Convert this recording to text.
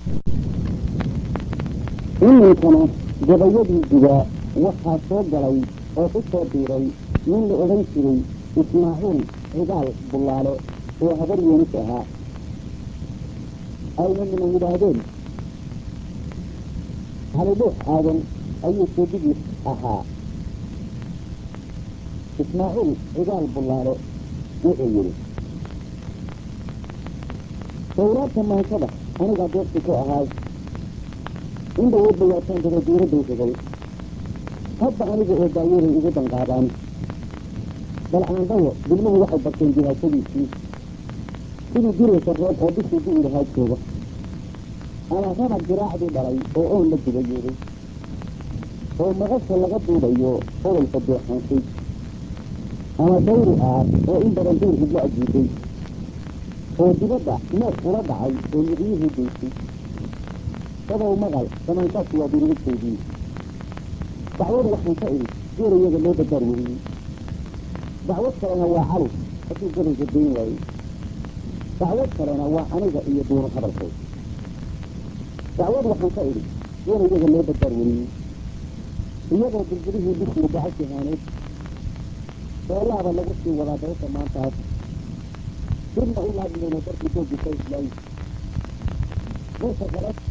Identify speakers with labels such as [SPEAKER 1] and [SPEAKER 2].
[SPEAKER 1] iminkana gabayadii gudaa waxaa soo galay oo ku soo biiray nin la odhan jiray ismaaciil cigaal bullaale oo habar yeenis ahaa ayna mina yidhaahdeen halidhuux aadan ayuu seedigiis ahaa ismaaciil cigaal bullaale wuxuu yidhi sawraabta maansada anigaa deeqsi ku ahaay in dhawoodba waataan daba diiradday tegay hadda aniga oo daayaday igu danqaadaan bal aandhawo bilmuhu waxay barteen jihaashadiisii sidii diraysa roob oo bishii di'i lahaa jooga ama rabag diraacdii dhalay oo oon la dubayeeday oo maqasha laga duubayo odayka deexaansay ama dawri aar oo in badan duur idla ajiibay oo dibadda neef ula dhacay oo miqyihii daysay sabow maqal samaankaasi waa dirigidtaydii dacwad waxaan ka idhi geerayaga loo dardaar weriyey dacwad kalena waa cali hadduu gabayga dayn waayey dacwad kalena waa aniga iyo duunu hadalkay dacwad waxaan ka idhi geerayaga loo dardaar weriyey iyagoo dilbilihii bishii dacasi haaneed beelaaba lagu sii wadaa dayrta maantaas dibna u laadmayna darkii doogisa islaayi marka kale